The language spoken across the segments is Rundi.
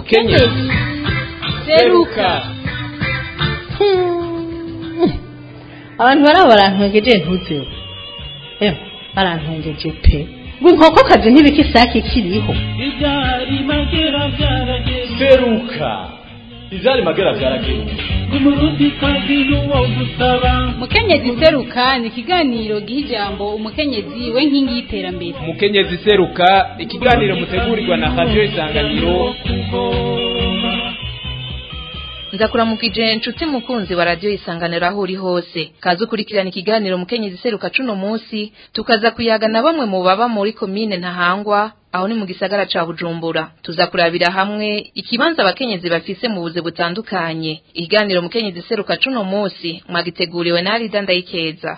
mukenyezi seruka abantu baraba barantwengeje ntuzeho ewe barantwengeje pe ngo inkokokazi ntibika isake kiriho ibyari magera byarageze seruka ivyari magera vyarageruka umurundi kazi n'uwo gusaba mukenyezi seruka ni ikiganiro giha ijambo umukenyezi we nkingi y'iterambere mukenyezi seruka ikiganiro mutegurirwa na radio isanganiro ndakuramukije nshuti mukunzi wa radio isanganiro aho uri hose kaza ukurikirana ikiganiro mukenyezi seruka cuno munsi tukaza kuyaga na bamwe mu baba muri komine ntahangwa aho ni mu gisagara ca bujumbura tuza kurabira hamwe ikibanza abakenyezi bafise mu buze butandukanye ikiganiro mukenyezi seruka cuno munsi mwagiteguriwe na Arida Ndayikeza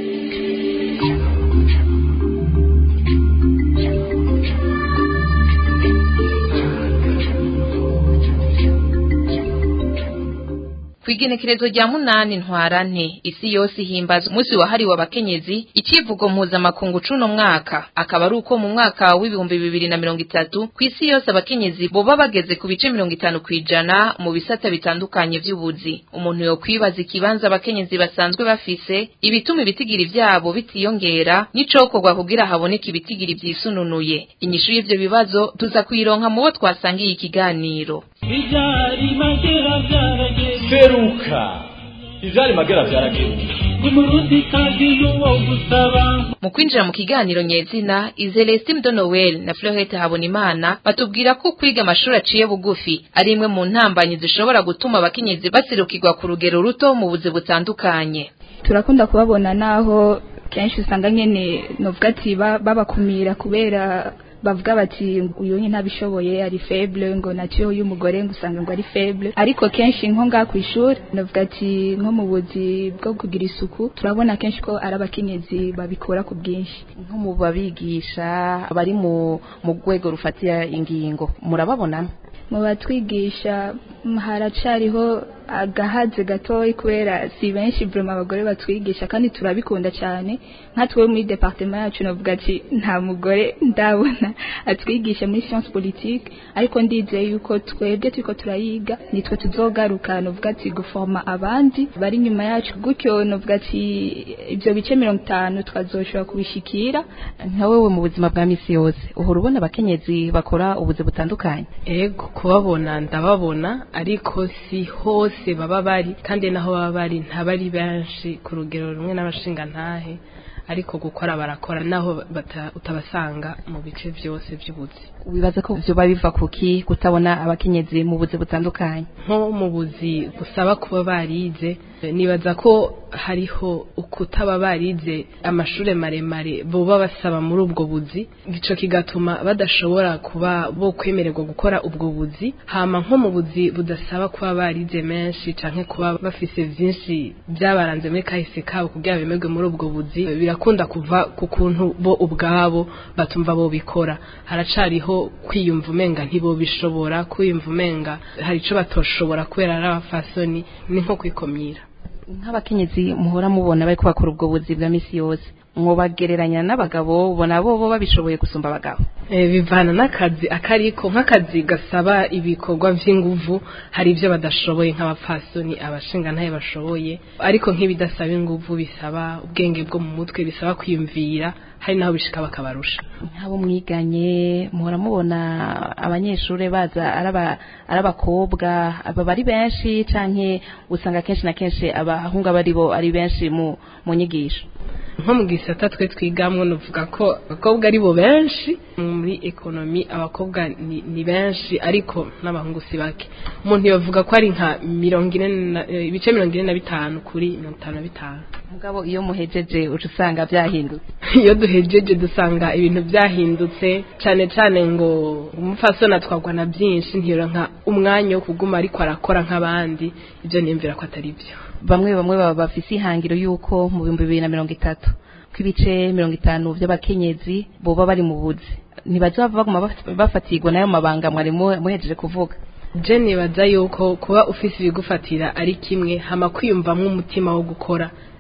Kwigenekerezo rya munani ntwarante isi yose ihimbaza umunsi wahariwe abakenyezi icivugo mpuzamakungu cuno mwaka akaba ari uko mu mwaka w'ibihumbi bibiri na mirongo itatu ku isi yose abakenyezi boba bageze ku bice mirongo itanu kw'ijana mu bisata bitandukanye vy'ubuzi umuntu yo kwibaza ikibanza abakenyezi basanzwe bafise ibituma ibitigiri vyabo bitiyongera n'icokorwa kugira haboneke ibitigiri vyisununuye inyishu y'ivyo bibazo tuza kuyironka mu bo twasangiye ikiganiro ibyari magera byarageze seruka ivyari magera vyarageruka umurundi kazi n'uwo gusaba mu kwinjira mu kiganiro nyezina Izelestine de Noel na Florette Habonimana batubwira ko kwiga amashuri aciye bugufi ari imwe mu ntambanyi zishobora gutuma abakenyezi basirukirwa ku rugero ruto mu buzi butandukanye turakunda kubabona naho kenshi usanga nyene novuga ati ba- babakumira kubera bavuga bati uyu nyine ntabishoboye ari faible ngo nacyo y'umugore ngo usanga ngo ari faible ariko kenshi nko ngaha ku ishuri navuga ati nko mu buzi bwo kugira isuku turabona kenshi ko ari abakenyezi babikora ku bwinshi nko mu babigisha bari mu mu rwego rufatira ingingo murababona mu batwigisha mm, haracariho agahaze gatoyi kubera si benshi vraiment abagore batwigisha kandi turabikunda cyane nka twe muri departement yacu navuga ati nta mugore ndabona atwigisha muri science politique ariko ndizeye yuko twebwe turiko turayiga nitwe tuzogaruka navuga ati guforma abandi bari nyuma yacu gutyo navuga ati ibyo bice mirongo itanu twazoshobora kubishikira nka wewe mu buzima bwa misi yose uhora ubona abakenyezi bakora ubuzi butandukanye ego kubabona ndababona ariko si hose baba bari kandi naho baba bari ntabari benshi ku rugero rumwe n'abashingantahe ariko gukora barakora naho bata- utabasanga mu bice byose by'ubuzi wibaza ko vyoba biva kuki kutabona abakenyezi mu buzi butandukanye nko mu buzi busaba kuba barize nibaza ko hariho ukutaba barize amashuri maremare boba basaba muri ubwo buzi ico kigatuma badashobora kuba bo kwemererwa gukora ubwo buzi hama nko mu buzi budasaba kuba barize menshi canke kuba bafise vyinshi byabaranze muri kahise kabo kugira bemerwe muri ubwo buzi birakunda kuva ku kuntu bo ubwabo batumva bo bikora haracariho kwiyumva umenga ntibobishobora kwiyumva umenga hari ico batoshobora kubera ari abafasoni ni nko kwikomyira nk'abakenyezi muhora mubona bariko bakora ubwo buzi bwa misi yose mwobagereranya n'abagabo ubona bo bo babishoboye gusumba abagabo Eh, bivana n'akazi akariko nk'akazi gasaba ibikorwa vy'inguvu hari ivyo badashoboye nk'abapfasoni abashinga ntaye bashoboye ariko nk'ibidasaba inguvu bisaba ubwenge bwo mu mutwe bisaba kwiyumvira hari naho bishika bakabarusha nk'abo mwiganye muhora mubona abanyeshuri baza ari aba- ari abakobwa aba bari benshi canke usanga kenshi na kenshi abahungu aba ari bo ari benshi mu mu nyigisho nko mu gisata twe twigamwo nuvuga ko abakobwa ari bo benshi muri ekonomi abakobwa ni, ni benshi ariko n'abahungu si bake umuntu yovuga ko ari nka mirongo ine na- eh, ibice mirongo ine na bitanu kuri mirongo itanu na bitanu mugabo iyo muhejeje uca usanga vyahindutse iyo duhejeje dusanga ibintu byahindutse cyane cyane ngo umupfasoni atwarwa na byinshi ntiyoronka umwanya wo kuguma ariko arakora nk'abandi ibyo niyumvira ko atari byo bamwe bamwe baba bafise ihangiro yuko mu bihumbi bibiri na mirongo itatu ko ibice mirongo itanu vy'abakenyezi boba bari mu buzi ntibazaba baguma baf- bafatirwa n'ayo mabanga mwari mu- muhejeje kuvuga je nibaza yuko kuba ufise ibigufatira ari kimwe hama kwiyumvamwo umutima wo gukora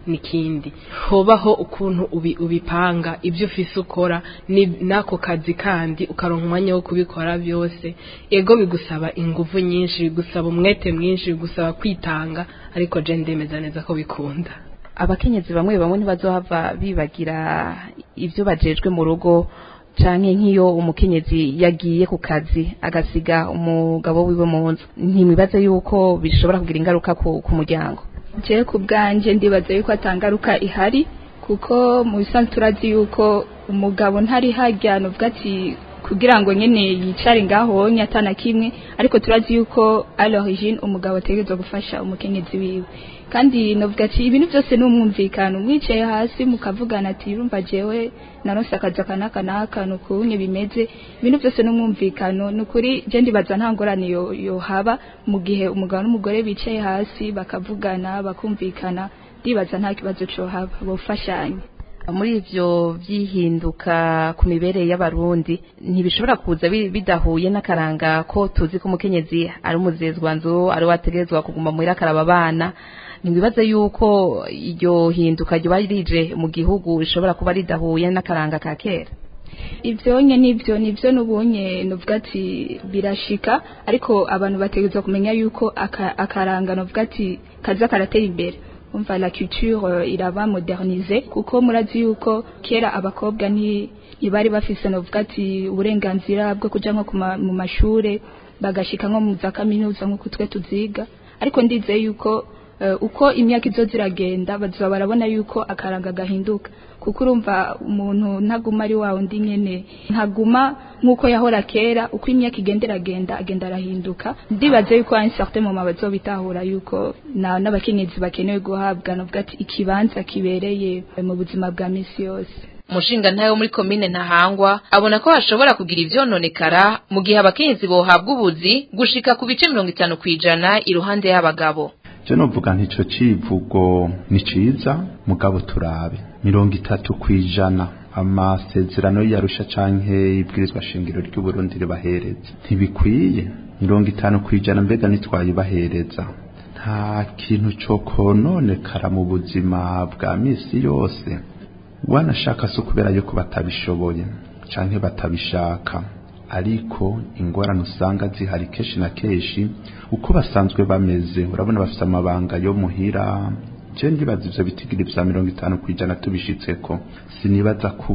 nikindi hobaho ukuntu ubi, ubipanga ibyo ufise ukora ni nako kazi kandi ukaronka umwanya wo kubikora byose ego bigusaba ingufu nyinshi bigusaba umwete mwinshi bigusaba kwitanga ariko je ndemeza neza ko bikunda abakenyezi bamwe bamwe ntibazohava bibagira ibyo bajejwe mu rugo canke nk'iyo umukenyezi yagiye ku kazi agasiga umugabo wiwe mu nzu ntimwibaze yuko bishobora kugira ingaruka ku, ku muryango je ku bwanje ndibaza yuko atangaruka ihari kuko mu bisanzwe turazi yuko umugabo ntari hajya nuvuga ati kugira ngo nyene yicare ngaho atana kimwe ariko turazi yuko à l'origine umugabo ategerezwa gufasha umukenyezi wiwe kandi novuga ati ibintu byose ni umwumvikano mwicaye hasi mukavugana ati urumva jewe naronse akazi aka n'aka n'aka nukunye bimeze ibintu byose ni umwumvikano ni ukuri je ndibaza nta ngorane yo- yohaba mu gihe umugabo n'umugore bicaye hasi bakavugana bakumvikana ndibaza nta kibazo cohaba bofashanya muri ivyo vyihinduka ku mibereye y'abarundi ntibishobora kuza bi- bidahuye n'akaranga ko tuzi ko umukenyezi ari umuzezwanzu ari wategerezwa kuguma muhira akaraba abana ntibibaze yuko iryo hinduka ryoba rije mu gihugu rishobora kuba ridahuye n'akaranga ka kera ivyonye nivyo nivyo nubunye nuvuga ati birashika ariko abantu bategerezwa kumenya yuko aka- akaranga nuvuga ati kaza karatera imbere umva la culture euh, iraba modernisée kuko murazi yuko kera abakobwa nti ntibari bafise nuvuga ati uburenganzira bwo kuja nko ku ma- mu mashure bagashika nko mu za kaminuza nk'uko twe tuziga ariko ndizeye yuko eh, uko imyaka izo ziragenda bazoba barabona yuko akaranga gahinduka kuko urumva umuntu ntaguma ari wa undi nyene ntaguma nk'uko yahora kera uko imyaka igenda iragenda agenda arahinduka ndibaze yuko un certain moment bazobitahura yuko na n'abakenyezi bakenewe guhabwa novuga ati ikibanza kibereye mu buzima bwa misi yose umushinga ntayo muri komine ntahangwa abona ko hashobora kugira ivyononekara mu gihe abakenyezi bohabwa ubuzi gushika ku bice mirongo itanu kw'ijana iruhande y'abagabo je novuga nti ico civugo ni ciza mugabo turabe mirongo itatu kw'ijana amasezerano yarusha canke ibwirizwa shingiro ry'uburundi ribahereza ntibikwiye mirongo itanu kw'ijana mbega nitwayibahereza nta kintu co kononekara mu buzima bwa misi yose wanashaka si ukubera yuko batabishoboye canke batabishaka ariko ingorane usanga zihari kenshi na kenshi uko basanzwe bameze urabona bafite amabanga yo muhira je ndibaza ivyo bitigiri vya mirongo itanu kw'ijana tubishitseko sinibaza ko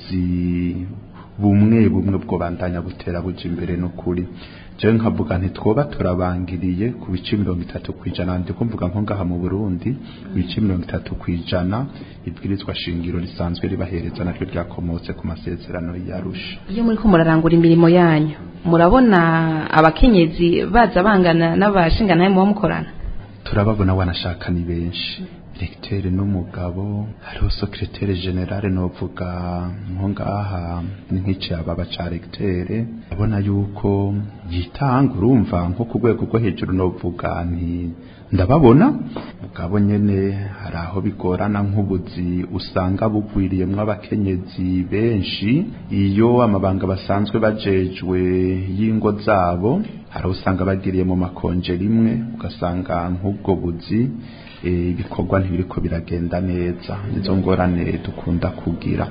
ubuzi bumwe bumwe bwobandanya butera buja imbere n'ukuri jewe nkavuga nti twoba turabangiriye ku bice mirongo itatu kw'ijana ndiko mvuga nko ngaha mu burundi ibice mirongo itatu kw'ijana ibwirizwa shingiro risanzwe ribahereza naryo ryakomotse ku masezerano yarusha iyo muri ko murarangura imirimo yanyu murabona abakenyezi baza bangana n'abashingantahe muba mukorana turababona wanashaka ni benshi directeur n'umugabo hariho secrétaire generale novuga nko ngaha ni nk'icaba ca recteur abona yuko yitanga urumva nko ku rwego rwo hejuru novuga nti ndababona mugabo nyene hari aho bigorana nk'ubuzi usanga bugwiriyemwo abakenyezi benshi iyo amabanga basanzwe bajejwe y'ingo zabo hari aho usanga bagiriye mu makonje rimwe ugasanga nk'ubwo buzi eh, ibikorwa ntibiriko biragenda neza nizo ngorane dukunda kugira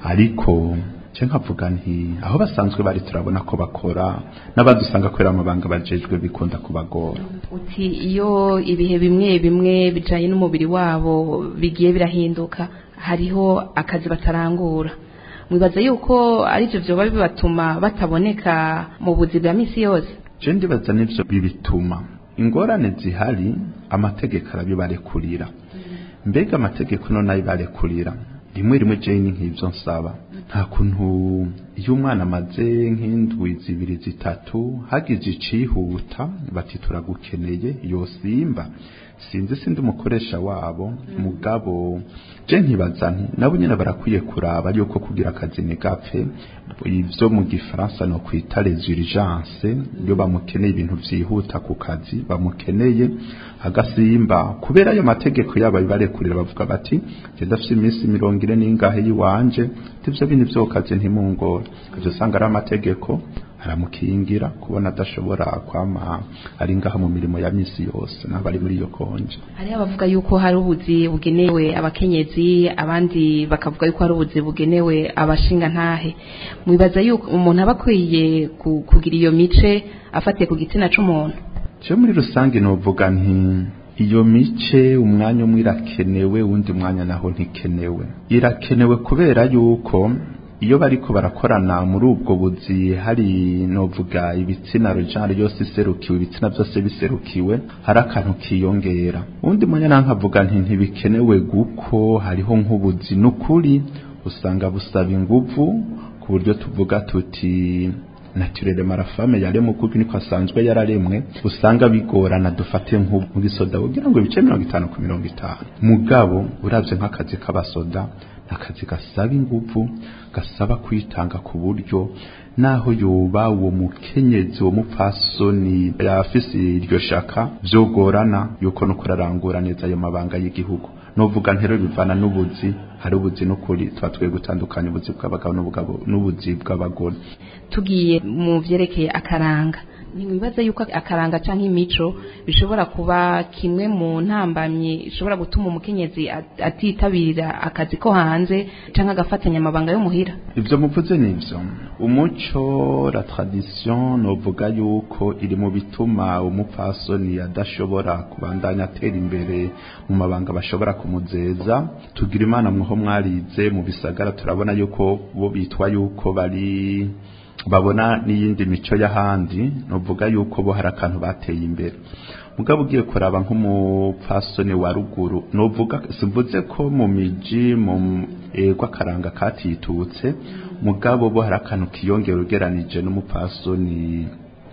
ariko je nkavuga nti aho basanzwe bari turabona ko bakora n'abadusanga kubera amabanga bajejwe bikunda kubagora uti iyo ibihe bimwe bimwe bijanye n'umubiri wabo bigiye birahinduka hariho akazi batarangura mwibaza yuko arivyo vyoba bibatuma bataboneka mu buzi bwa misi yose je ndibaza n'ivyo bibituma ingorane zihari amategeko arabibarekurira mbega amategeko none ayibarekurira rimwe rimwe je ni nk'ivyo nsaba nta kuntu iyo umwana amaze nk'indwi zibiri zitatu hagize icihuta bati turagukeneye yosimba sinzi sindi umukoresha wabo mugabo je nkibaza nti nabo nyene barakwiye kuraba yuko kugira akazi ntigapfe ivyo mu gifaransa no kwita les urgences iyo bamukeneye ibintu vyihuta ku kazi bamukeneye agasimba kubera ayo mategeko yabo bibarekurira bavuga bati je ndafise iminsi mirongo ine n'ingahe yiwanje ivyo bintu vyo kazi ntimungora ivyo usanga ari amategeko aramukingira kubona adashobora kwama ari ngaha mu mirimo ya misi yose n'abari muri iyo ubukonje hariho abavuga yuko hari ubuzi bugenewe abakenyezi abandi bakavuga yuko hari ubuzi bugenewe abashinga ntahe mwibaza yuko umuntu aba akwiye ku- kugira iyo mice afatiye ku gitsina c'umuntu cyo muri rusange novuga nti iyo mice umwanya umwe irakenewe uwundi mwanya naho ntikenewe irakenewe kubera yuko iyo bariko barakorana muri ubwo buzi hari novuga ibitsina rojari yose iserukiwe ibitsina byose biserukiwe hari akantu kiyongera uwundi mwanya naho nkavuga nti ntibikenewe guko hariho nk'ubuzi n'ukuri usanga busaba inguvu ku buryo tuvuga tuti naturere marafame yaremwe kuko niko asanzwe yararemwe usanga bigorana dufate nk'ubwisoda kugira ngo ibice mirongo itanu ku mirongo itanu mugabo uravye nk'akazi k'abasoda akazi gasaba inguvu gasaba kwitanga ku buryo naho yoba uwo mukenyezi uwo mupfasoni yafise iryo shaka vyogorana yuko nuko ararangura neza ayo mabanga y'igihugu novuga ntero bivana n'ubuzi hari ubuzi n'ukuri tuba twiye gutandukanya ubuzi bw'abagabo n'ubugabo n'ubuzi bw'abagore tugiye mu vyerekeye akaranga ntiwibaza yuko akaranga canke imico bishobora kuba kimwe mu ntambamyi ishobora gutuma umukenyezi at- atitabira akazi ko hanze canke agafatanya amabanga yo muhira ivyo muvuze nivyo umuco la tradition novuga yuko iri mu bituma umupfasoni adashobora kubandanya atera imbere mu mabanga bashobora kumuzeza tugira imana mwaho mwarize mu bisagara turabona yuko bo bitwa yuko bari babona n'iyindi mico y'ahandi novuga yuko bo hari akantu bateye imbere mugabo ugiye kuraba nk'umupfasoni wa ruguru novuga simvuze ko mu miji mu ego akaranga katitutse mugabo bo hari akantu kiyongera ugeranije n'umupfasoni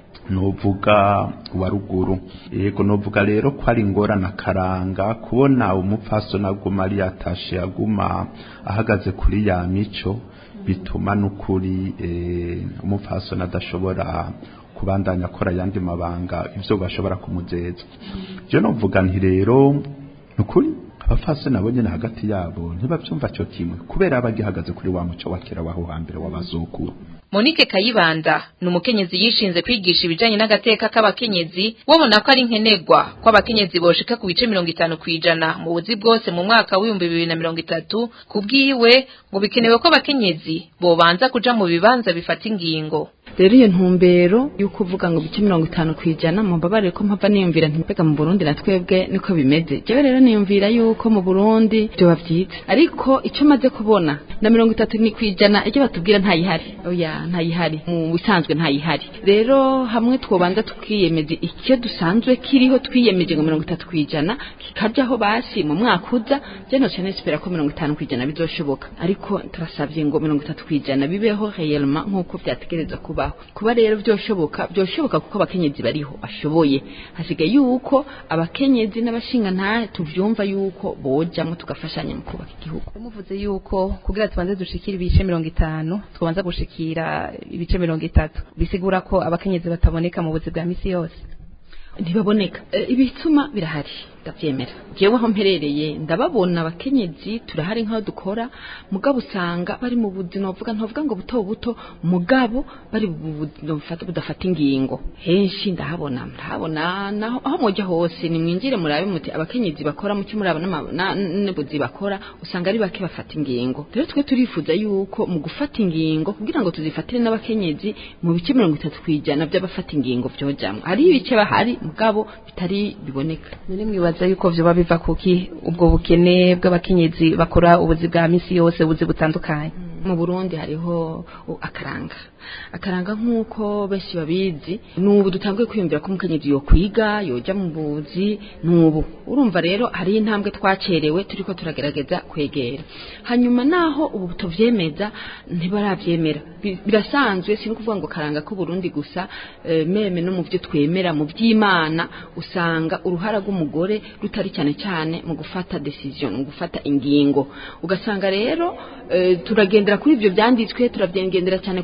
novuga wa ruguru yego novuga rero ko ari ingorane akaranga kubona umupfasoni aguma ari yatashe aguma ahagaze kuri ya mico bituma n'ukuri eh, umupfasoni adashobora kubandanya akora ayandi mabanga ivyo bashobora kumuzeza je novuga nti rero nukuri abafasoni nabo nyene hagati yabo ntibavyumva cyo kimwe kubera abagihagaze kuri wa muco wa kera waho hambere w'abazukuru Monique Kayibanda ni umukenyezi yishinze kwigisha ibijanye n'agateka k'abakenyezi wabona ko ari nkenegwa ko abakenyezi boshika ku bice mirongo itanu kwijana mu buzi bwose mu mwaka w'ibihumbi bibiri na mirongo itatu kubwiwe ngo bikenewe ko abakenyezi bobanza kuja mu bibanza bifata ingingo rero iyo ntumbero y'uko uvuga ngo bice mirongo itanu ku ijana mumbabarire ko mpava niyumvira ntipega mu burundi na twebwe niko bimeze jewe rero niyumvira yuko mu burundi vyoba vyiza ariko icyo maze kubona na mirongo itatu ni ku ijana icyo batubwira ntayihari oya ntayihari mu bisanzwe ntayihari rero hamwe twobanza tukiyemeza icyo dusanzwe kiriho twiyemeje ngo mirongo itatu ku ijana kikajaho basi mu mwaka uza je noce nespera ko mirongo itanu ku ijana bizoshoboka ariko turasavye ngo mirongo itatu ku ijana bibeho réellement nk'uko vyategerezwa kubaho kuba rero vyoshoboka vyoshoboka kuko abakenyezi bariho bashoboye hasigaye yuko abakenyezi n'abashinga ntahe tuvyumva yuko bojamwo tugafashanya mu kubaka igihugu muvuze yuko kugira tubanze dushikira ibice mirongo itanu twabanza gushikira ibice mirongo itatu bisigura ko abakenyezi bataboneka mu buzi bwa misi yose ntibaboneka Eh, ibituma birahari ndavyemera jewe aho mperereye ndababona abakenyezi turahari nk'aho dukora mugabo usanga bari mu buzi novuga ntovuga ngo buto buto mugabo bari mu buzi bufata budafata ingingo henshi ndahabona ndahabona naho aho mujya hose nimwinjire murabe muti abakenyezi bakora mu cyumuraba n'ubuzi bakora usanga ari bake bafata ingingo rero twe turifuza yuko mu gufata ingingo kugira ngo tuzifatire n'abakenyezi mu bice mirongo itatu kwijana by'abafata ingingo vyojamwo hari ibice bahari mugabo bitari biboneka none mwibaza yuko vyoba biva kuki ubwo bukene bw'abakenyezi bakora ubuzi bwa misi yose ubuzi butandukanye mu Burundi hariho uh, akaranga akaranga nk'uko benshi babizi n'ubu dutanguye kwiyumvira ko umukenyezi yo kwiga yoja mu buzi n'ubu urumva rero hari intambwe twacerewe turiko turagerageza kwegera hanyuma naho ubu tuvyemeza ntibaravyemera Bi- birasanzwe si kuvuga ngo karanga ko Burundi gusa eh, meme no mu byo twemera mu by'Imana usanga uruhara rw'umugore rutari cyane cyane mu gufata decision mu gufata ingingo ugasanga rero eh, turagendera kuri ibyo byanditswe turabyengendera cyane kuri ako karanga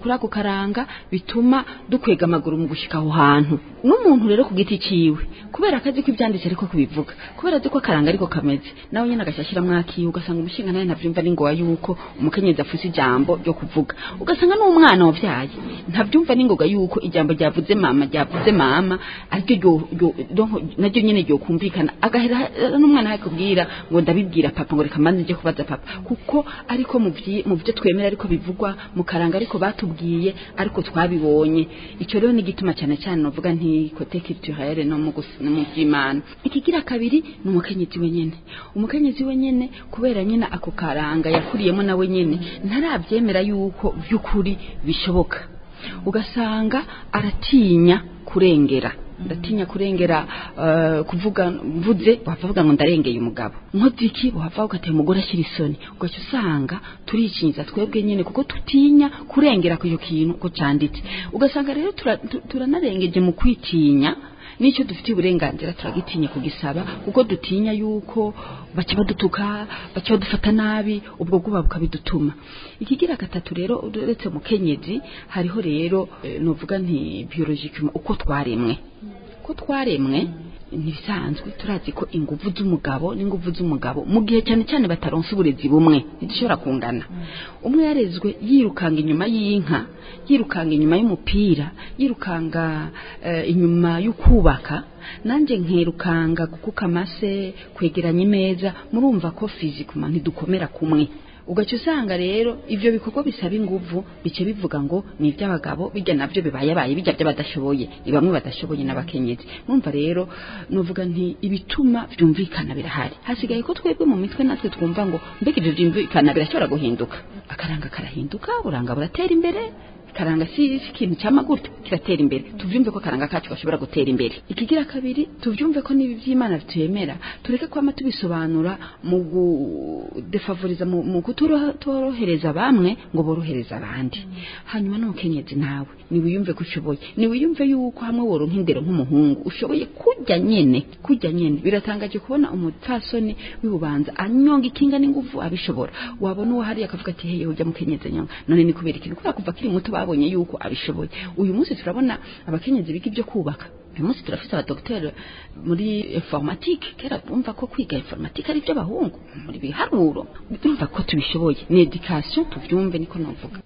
karanga bituma dukwega amaguru mu gushika aho hantu n'umuntu rero ku giti ciwe kubera akazi ko ibyanditse ariko kubivuga kubera azi ko akaranga ariko kameze nawe nyine agashyiramo akiwe ugasanga umushinga nawe ntabyumva n'ingoga yuko umukenyezi afuse ijambo ryo kuvuga ugasanga n'umwana wabyaye ntabyumva n'ingoga yuko ijambo ryavuze mama ryavuze mama aryo ryo- ryo- ryo- naryo nyine ryo kumvikana agahera n'umwana yakubwira ngo ndabibwira papa ngo reka mbanze njye kubaza papa kuko ariko mu byi- mu byo twemera ariko bivugwa mu karanga ariko batubwiye ariko twabibonye icyo rero ni igituma cyane cyane navuga nti kote culturelle no mu gus- no mu by'imana ikigira kabiri ni umukenyezi wenyene umukenyezi wenyene kubera nyine ako karanga yakuriyemo nawe nyene ntarabyemera yuko by'ukuri bishoboka ugasanga aratinya kurengera ndatinya kurengera eh, kuvuga mvuze wava avuga ngo ndarengeye umugabo nkoze iki wava ugatera umugore ashyira isoni ugaca usanga turikinyiza twebwe nyine kuko tutinya kurengera ku icyo kintu ko cyanditse ugasanga rero tura- tu- turanarengeje mu kwitinya n'icyo dufitiye uburenganzira turagitinya kugisaba kuko dutinya yuko baca badutuka baca badufata nabi ubwo bwoba bukabidutuma ikigira gatatu rero uretse mukenyezi hariho rero eh, nuvuga nti biologically uko twaremwe ko twaremwe ntibisanzwe turazi ko inguvu z'umugabo n'inguvu z'umugabo mu gihe cyane cyane bataronse uburezi bumwe ntidushobora kungana umwe yarezwe yirukanga inyuma y'inka yirukanga inyuma y'umupira yirukanga eh, inyuma y'ukubaka nanjye nkerukanga gukuka amase kwegeranya imeza murumva ko fizikuma ntidukomera kumwe ugaca usanga rero ivyo bikorwa bisaba inguvu bice bivuga ngo ni iby'abagabo bijya navyo bibayabaye bijya by'abadashoboye ni bamwe badashoboye n'abakenyezi numva rero nuvuga nti ibituma vyumvikana birahari hasigaye ko twebwe mu mitwe natwe twumva ngo mbega ivyo vyumvikana birashobora guhinduka akaranga karahinduka buranga buratera imbere karanga si si ikintu cy'amaguta kiratera imbere tuvyumve ko karanga kacu gashobora gutera imbere ikigira kabiri tuvyumve ko nibi vy'imana bituyemera tureke kwama tubisobanura mu gudefavoriza mu, mu kutorohereza bamwe ngo borohereza abandi hanyuma n'umukenyezi nawe niwiyumve ko ushoboye niwiyumve yuko hamwe woronka indero nk'umuhungu ushoboye kujya nyene kujya nyene biratangaje kubona umutasoni w'ibubanza anyonga ikinga n'inguvu abishobora wabona uwo hariya akavuga ati heye ujya mukenyezi nyonga none ni kubera ikintu kubera kuva kiri muto babonye yuko abishoboye uyu munsi turabona abakenyezi biga ibyo kubaka uyu munsi turafite abadogiteri muri informatique kera bumva ko kwiga informatique ari iby'abahungu muri biharuro urumva ko tubishoboye ni education tuvyumve niko novuga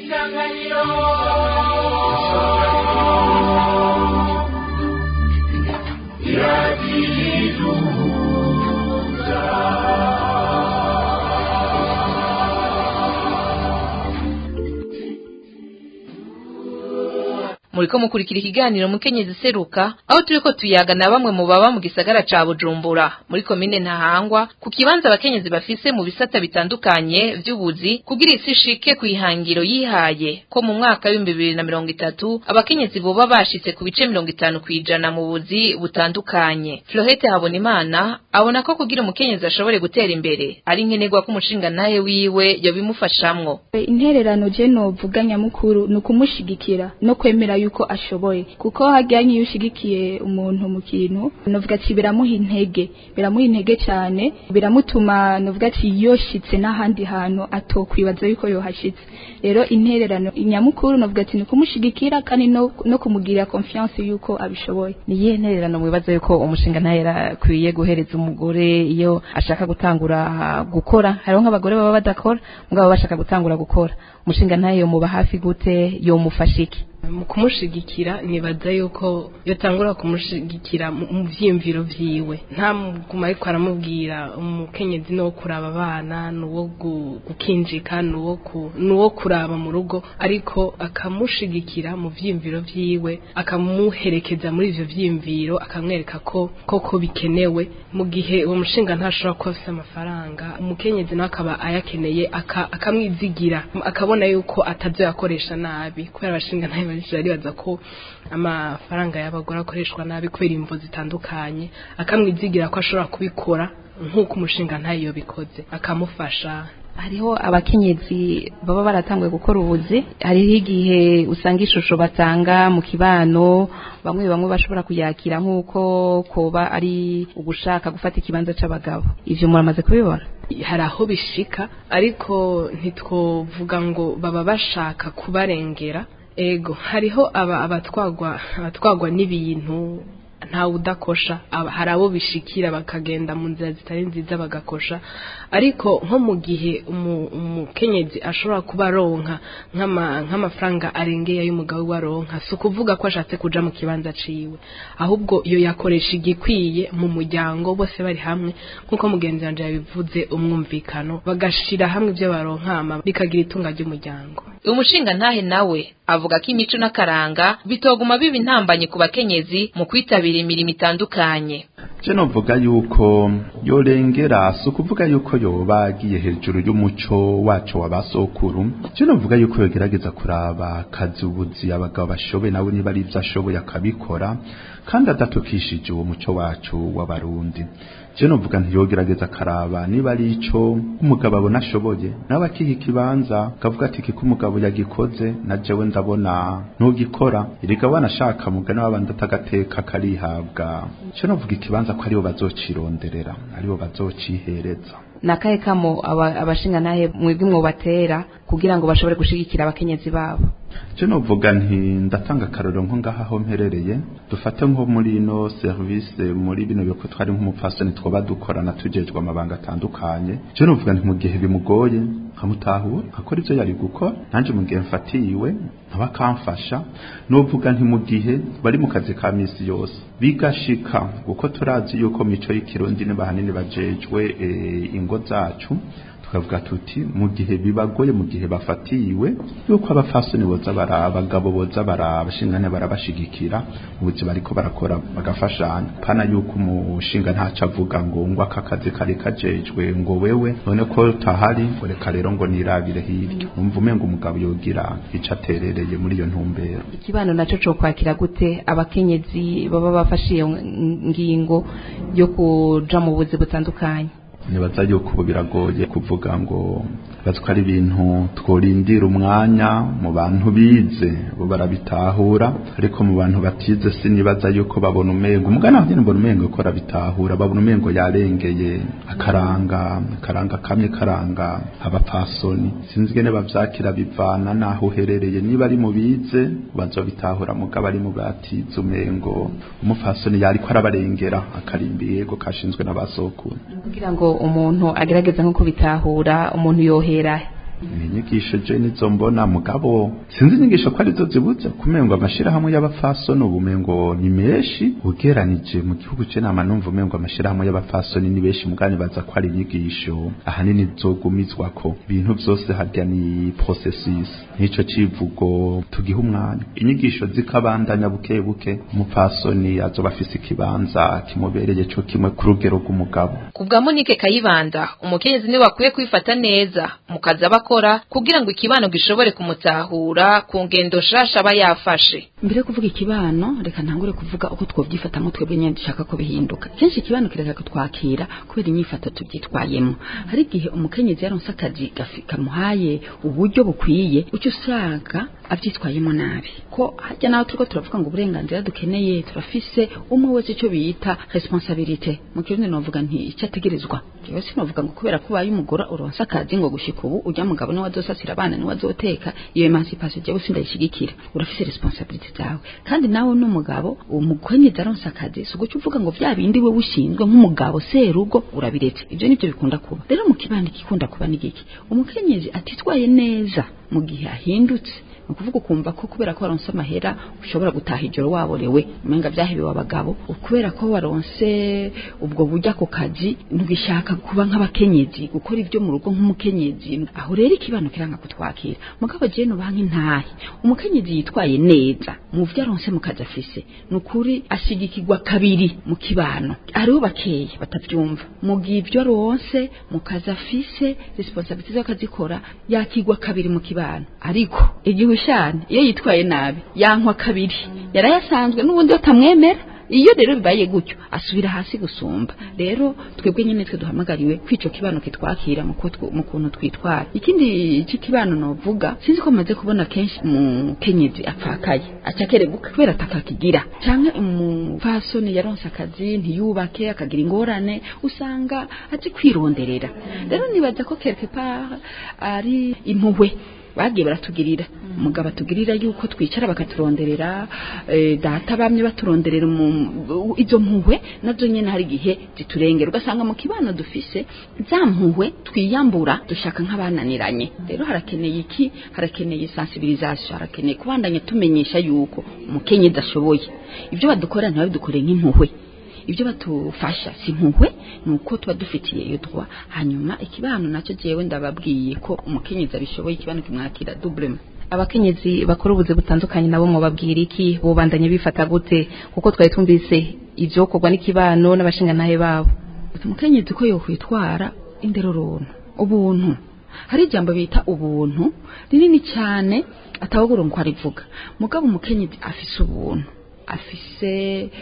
muriko mukurikira ikiganiro mukenyezi seruka aho turiko tuyaga na bamwe mu baba mu gisagara ca Bujumbura muri komine Ntahangwa ku kibanza abakenyezi bafise mu bisata bitandukanye vy'ubuzi kugira isi shike ku ihangiro yihaye ko mu mwaka w'ibihumbi bibiri na mirongo itatu abakenyezi boba bashitse ku bice mirongo itanu kw'ijana mu buzi butandukanye Florette Habonimana abona ko kugira umukenyezi ashobore gutera imbere ari nkenerwa ko umushinga naye wiwe yobimufashamwo intererano je novuga nyamukuru ni ukumushigikira no kwemera yuko ashoboye kuko hajyanye iyo ushigikiye umuntu mu kintu novuga ati biramuha intege biramuha intege cyane biramutuma novuga ati yoshitse n'ahandi hantu atokwibaza yuko yohashitse rero intererano nyamukuru novuga ati ni ukumushigikira kandi no, no kumugirira confiance yuko abishoboye ni iyihe ntererano mwibaza yuko umushinga ntayo akwiye guhereza umugore iyo ashaka gutangura gukora hariho nk'abagore baba badakora mugabo baba bashaka gutangura gukora umushinga ntayo muba hafi gute yomufasha iki mu kumushigikira nibaza yuko yatangura kumushigikira mu mu vyiyumviro vyiwe nta muguma ariko aramubwira umukenyezi no kuraba abana nuwo gu- gukinjika nuwo ku- nuwo kuraba mu rugo ariko akamushigikira mu vyiyumviro vyiwe akamuherekeza muri ivyo vyiyumviro akamwereka ko koko bikenewe mu gihe uwo mushinga ntashobora kuba afise amafaranga umukenyezi nawe akaba ayakeneye aka- akamwizigira akabona yuko atavyo yakoresha nabi kubera abashinga ntayo benshi baribaza ko amafaranga y'abagore akoreshwa nabi kubera imvo zitandukanye akamwizigira ko ashobora kubikora nk'uko umushinga ntayo yobikoze akamufasha hariho abakenyezi baba baratanguye gukora ubuzi hariho igihe usanga ishusho batanga mu kibano bamwe bamwe bashobora kuyakira nk'uko koba ari ugushaka gufata ikibanza c'abagabo ivyo muramaze kubibona hari aho bishika ariko ntitwovuga ngo baba bashaka kubarengera ego hariho aba abatwagwa abatwagwa n'ibintu ntawe udakosha aba- hari abo bishikira bakagenda mu nzira zitari nziza bagakosha ariko nko mu gihe umu- umukenyezi ashobora kuba aronka nk'ama- nk'amafaranga arengeye ay'umugabo we aronka si ukuvuga ko ashatse kuja mu kibanza ciwe ahubwo iyo yakoresha igikwiye mu muryango bose bari hamwe nk'uko mugenzi wanje yabivuze umwumvikano bagashira hamwe ibyo baronkama bikagira itunga ry'umuryango umushinga ntahe nawe avuga ko imico n'akaranga bitoguma biba intambanye ku bakenyezi mu kwitabira imirimo itandukanye je novuga yuko yorengera si ukuvuga yuko yoba agiye hejuru y'umuco wacu wa basokuru je novuga yuko yogerageza kuraba akazi ubuzi abagabo bashoboye nawe niba ari ivyo ashoboye akabikora kandi adatukishije uwo muco wacu w'abarundi je novuga ntiyogerageza akaraba niba ari ico umugabo abona ashoboye nawe akiha ikibanza akavuga ati kiko umugabo yagikoze na jewe ndabona ntugikora erega wanashaka mugani w'abandi atagateka karihabwa je novuga ikibanza ko aribo bazocironderera aribo bazocihereza nakahe kamo aba- abashinga nahe mwebwe mwobatera kugira ngo bashobore gushigikira abakenyezi babo je novuga nti ndatanga akarorero nko ngaha aho mperereye dufate nko muri ino service muri bino biko twari nk'umupfasoni twoba dukorana tujejwe amabanga atandukanye je novuga nti mu gihe bimugoye nkamutahura akora ivyo yari gukora nanje mu gihe mfatiwe ntaba akamfasha novuga nti mu gihe bari mu kazi ka misi yose bigashika kuko turazi yuko mico y'ikirundi ni bahanini bajejwe eh, ingo zacu tukavuga tuti mu gihe bibagoye mu gihe bafatiwe yuko abafasoni boza baraba abagabo boza baraba abashingane barabashigikira ubuzi bariko barakora bagafashanya pana yuko umushinga ntaco avuga ngo ngo aka kazi kari kajejwe ngo wewe none ko tahari ngo reka rero ngo nirabire hirya umva umenga umugabo yogira ico aterereye muri iyo ntumbero ikibano naco co kwakira gute abakenyezi baba bafashe iyo ngingo yo kuja mu buzi butandukanye nibaza yuko ubu biragoye kuvuga ngo bazi ko ari ibintu tworindira umwanya mu bantu bize bo barabitahura ariko mu bantu batize sinibaza yuko babona umengo umugana aho nyine mbona umengo ko arabitahura babona umengo yarengeye akaranga akaranga kamwe karanga abapfasoni sinzi ngene bavyakira bivana naho uherereye niba ari mu bize bazobitahura mugabo ari mu batize umengo umupfasoni yariko arabarengera akarimbi yego kashinzwe n'abasokuru kugira ngo umuntu agerageze nko kubitahura umuntu yohera ni inyigisho je nizo mbona mugabo sinzi inyigisho ko arizo zibuze kumengo amashirahamwe y'abafasoni ubumengo ni menshi ugeranije mu gihugu ce nama numva umengo amashirahamwe y'abafasoni ni benshi mugani baza ko ari inyigisho ahanini zogumizwako ibintu vyose harya ni processus nico civugo tugiha umwanya inyigisho zikabandanya buke buke umupfasoni azoba afise ikibanza kimubereye co kimwe ku rugero rw'umugabo ku bwa munike kayibanda umukenyezi niwe akwiye kwifata neza mu kazi aba akora kugira ngo ikibano gishobore kumutahura ku ngendo shasha aba yafashe mbere yo kuvuga ikibano reka ntangure kuvuga uko twovyifatamo twebwe nyene dushaka ko bihinduka kenshi ikibano kireka kutwakira kubera inyifato tubyitwayemo hari igihe umukenyezi yaronse akazi gafi- kamuhaye uburyo bukwiye uca usanga avyitwayemo nabi ko harya naho turiko turavuga ngo uburenganzira dukeneye turafise umwe wese ico bita responsabilite mu kirundi novuga nti icyo ategerezwa jewe sinovuga ngo kubera ko ubaye umugore uronse akazi ngo gushika ubu urya mugabo niwe azosasira abana niwe azoteka iyo emancipation jewe sindayishigikira urafise responsabilite zawe kandi nawe n'umugabo umukenyezi aronse akazi si uguca uvuga ngo vya bindi we ushinzwe nk'umugabo serugo urabiretse ivyo nivyo bikunda kuba rero mu kibandi gikunda kuba ni giki umukenyezi atitwaye neza mu gihe ahindutse ni ukuvuga ukumva ko kubera ko waronse amahera ushobora gutaha ijoro waborewe umenga vyahebewe abagabo kubera ko waronse ubwo buryo ako kazi ntugishaka kuba nk'abakenyezi gukora ibyo mu rugo nk'umukenyezi aho rero ikibano kiranga kutwakira mugabo jewe nubaha nk'intahe umukenyezi yitwaye neza mu vyo aronse mu kazi afise ni ukuri ashigikirwa kabiri mu kibano hariho bakeyi batavyumva mu gihe ibyo aronse mu kazi afise responsabilite z'akazikora yakigwa kabiri mu kibano ariko igihushane iyo yitwaye nabi yankwa kabiri yarayasanzwe n'ubundi batamwemera iyo rero bibaye gutyo asubira hasi gusumba rero twebwe nyine twe duhamagariwe kwico kibano kitwakira mu kutwo- mu kuntu twitwara ikindi c'ikibano novuga sinzi ko maze kubona kenshi umukenyezi apfakaye aca akerebuka kubera atakakigira canke umupfasoni yaronse akazi ntiyubake akagira ingorane usanga azi kwironderera rero nibaza ko quelque part ari impuhwe bagiye baratugirira umugabo atugirira yuko twicara bakaturonderera eh, data bamye baturonderera mu- izo mpuhwe nazo nyene hari igihe ziturengera ugasanga mu kibano dufise za mpuhwe twiyambura dushaka nk'abananiranye rero harakeneye iki harakeneye sensibilisation harakeneye kubandanya tumenyesha yuko umukenyezi ashoboye ibyo badukorera ntibabidukoreye nk'impuhwe ibyo batufasha si impuhwe ni uko tuba dufitiye iyo droit hanyuma ikibano nacyo jewe ndababwiye ko umukenyezi abishoboye ikibano kimwakira doublema abakenyezi bakora ubuzi butandukanye nabo mwababwira iki bubandanye bifata gute kuko twari tumvise ivyokorwa n'ikibano n'abashingantahe babo umukenyezi ko yokwitwara inderorona ubuntu hari ijambo bita ubuntu rinini cyane atawugura ngo arivuga mugabo umukenyezi afise ubuntu afise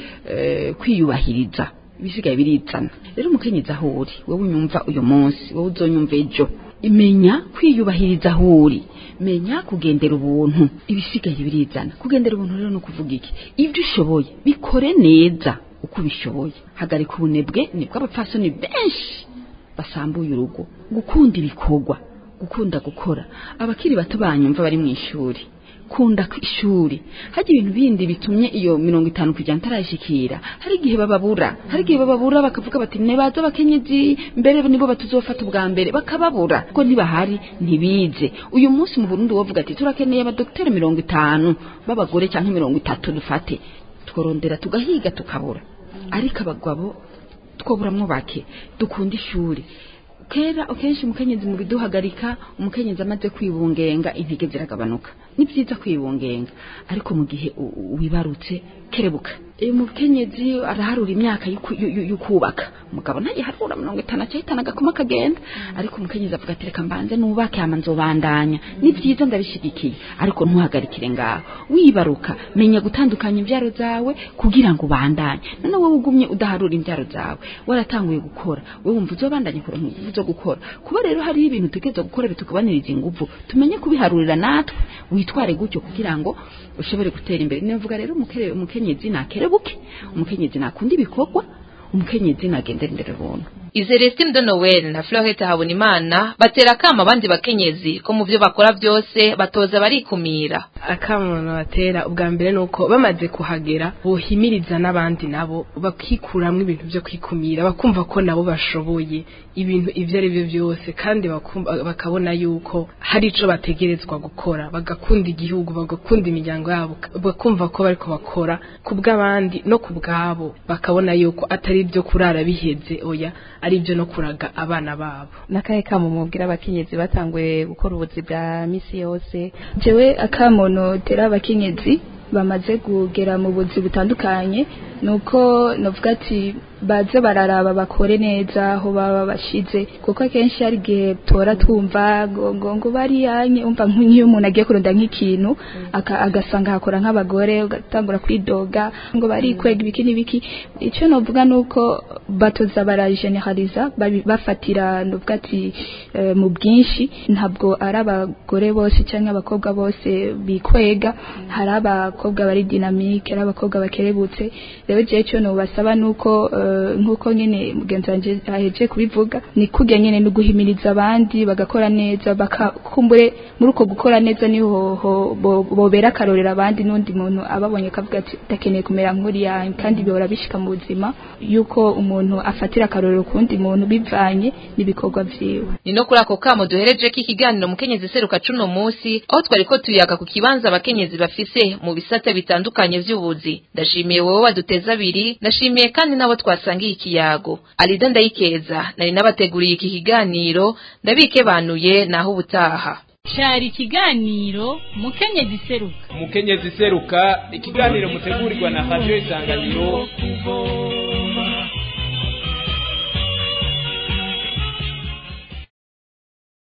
eh, kwiyubahiriza ibisigaye birizana rero umukenyezi aho uri wowe unyumva uyu munsi wowe uzonyumva ejo imenya kwiyubahiriza aho uri menya kugendera ubuntu ibisigaye birizana kugendera ubuntu rero ni ukuvuga iki ibyo ushoboye bikore neza uko ubishoboye hagarika ubunebwe nibwo abapfasoni benshi basambuye urugo gukunda ibikorwa gukunda gukora abakiri bato banyumva bari mu ishuri kunda ku ishuri hajya ibintu bindi bitumye iyo mirongo itanu kujya ntarayishikira hari igihe bababura hari igihe bababura bakavuga bati nebaza abakenyezi mbere nibo batuzofata ubwa mbere bakababura ko ntibahari ntibize uyu munsi mu Burundi wovuga ati turakeneye abadokiteri mirongo itanu b'abagore cyangwa mirongo itatu dufate tworondera tugahiga tukabura ariko abagabo twoburamwo bake dukunda ishuri kera akenshi umukenyezi mu biduhagarika umukenyezi amaze kwibungenga intege ziragabanuka ni byiza kwibungenga ariko mu gihe u- u- wibarutse kerebuka uyu mukenyezi araharura imyaka y'uku- y'u- y'u- y'ukubaka umugabo ntagiharura mirongo itanu acahitana agakoma kagenda ariko umukenyezi avuga ati reka mbanze nubake hama nzobandanya ni byiza ndabishigikiye ariko ntuhagarikire ngaho wibaruka menya gutandukanya imbyaro zawe kugira ngo ubandanye none wowe ugumye udaharura imbyaro zawe waratanguye gukora wowe wumva uzobandanye kuronka ingufu zo gukora kuba rero hariho ibintu utegereza gukora bitukubaniriza ingufu tumenye kubiharurira natwe witware gutyo kugira ngo ushobore gutera imbere nivuga rero umukere- umukenyezi nakerebuke umukenyezi nakunda ibikorwa umukenyezi nagendera imbere buntu Izelestine de Noel na Florette Habonimana batera kama abandi bakenyezi ko mu byo bakora byose batoza barikumira akamuntu batera ubwa mbere ni uko bamaze kuhagera bohimiriza n'abandi nabo bakikuramwo ibintu byo kwikumira bakumva ko nabo bashoboye ibintu ibyo ari byo byose kandi bakumva- bakabona yuko hari ico bategerezwa gukora bagakunda igihugu bagakunda imiryango yabo bakumva ko bariko bakora ku bw'abandi no ku bwabo bakabona yuko atari ibyo kurara biheze oya ari ibyo no kuraga abana babo n'akahe kamo mubwira abakenyezi batanguye gukora ubuzi bwa misi yose jewe akamono tera abakenyezi bamaze kugera mu buzi butandukanye nuko novuga ati baze bararaba bakore neza aho baba bashize kuko akenshi hari igihe tora twumva ngo ngo ngo bariyanye umva nk'iyo umuntu agiye kuronda nk'ikintu aka- agasanga hakora nk'abagore ugatangura kwidoga ngo barikwega ibiki n'ibiki icyo novuga nuko batoza barajeneraliza babi- bafatira novuga ati eh, mu bwinshi ntabwo ari abagore bose cyangwa abakobwa bose bikwega hari abakobwa bari dinamike ari abakobwa bakerebutse rero jewe cyo nubasaba nuko eh, nkuko nyene mugenzi wanje aheje kubivuga ni kujya nyene no guhimiriza abandi bagakora neza bakakumbure muri uko gukora neza niho ho- bo- bobera akarorera abandi n'undi muntu ababonye kavuga ati ndakeneye kumera nk'uriya kandi bihora bishika mu buzima yuko umuntu afatira akarorero kundi muntu bivanye n'ibikorwa vyiwe ni no kuri ako kamo duhereje ko ikiganiro mukenyezi seruka cuno munsi aho twari ko tuyaga ku kibanza abakenyezi bafise mu bisate bitandukanye vy'ubuzi ndashimiye wowe waduteza abiri ndashimiye kandi nabo twasangiye ikiyago alida ndayikeza nari nabateguriye iki kiganiro ndabikebanuye naho ubutaha cari ikiganiro mukenyezi seruka umukenyezi seruka ikiganiro mutegurirwa na radio isanganiro kuvoma